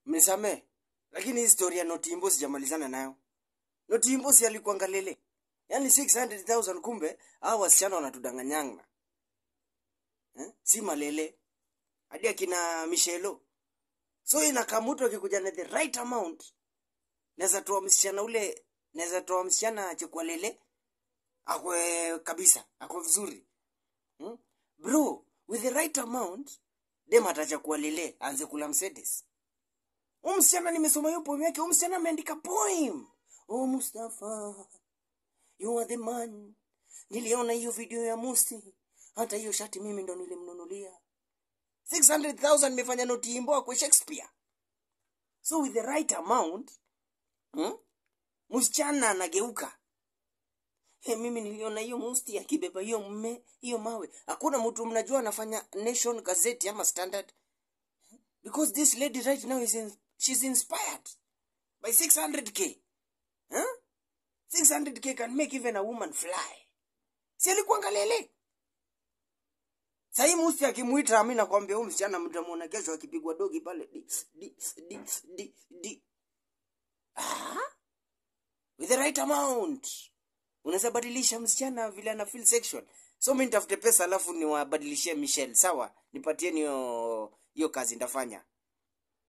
mnisamee lakini hii story ya notimbo sijamalizana nayo notimbo si alikuanga lele yaani 600000 kumbe hao wasichana wanatudanganyanga eh? si malele hadi akina mishelo so inakamutu akikuja na the right amount naweza toa msichana ule naweza toa msichana chekwa lele akwe kabisa akwe vizuri hmm? bro with the right amount dem atachakua lele aanze kula msedes Huyu msichana nimesoma hiyo poem yake huyu msichana ameandika poem oh mustafa you are the man niliona hiyo video ya musti hata hiyo shati mimi ndo nilimnunulia 600000 nimefanya notiimbo kwa shakespeare so with the right amount hmm? msichana anageuka He, mimi niliona hiyo musti akibeba hiyo mme hiyo mawe hakuna mtu mnajua anafanya nation gazeti ama standard because this lady right now is in, she's inspired by 600k huh? 600k can make even a woman fly si alikuanga lele sahii musti akimwita mi nakwambia huyu msichana mtamwona kesho akipigwa dogi pale di, di, di, di, di. Ah? with the right amount unaweza badilisha msichana vile ana feel sexual so mi nitafute pesa alafu niwabadilishie michelle sawa nipatieni hiyo hiyo kazi ndafanya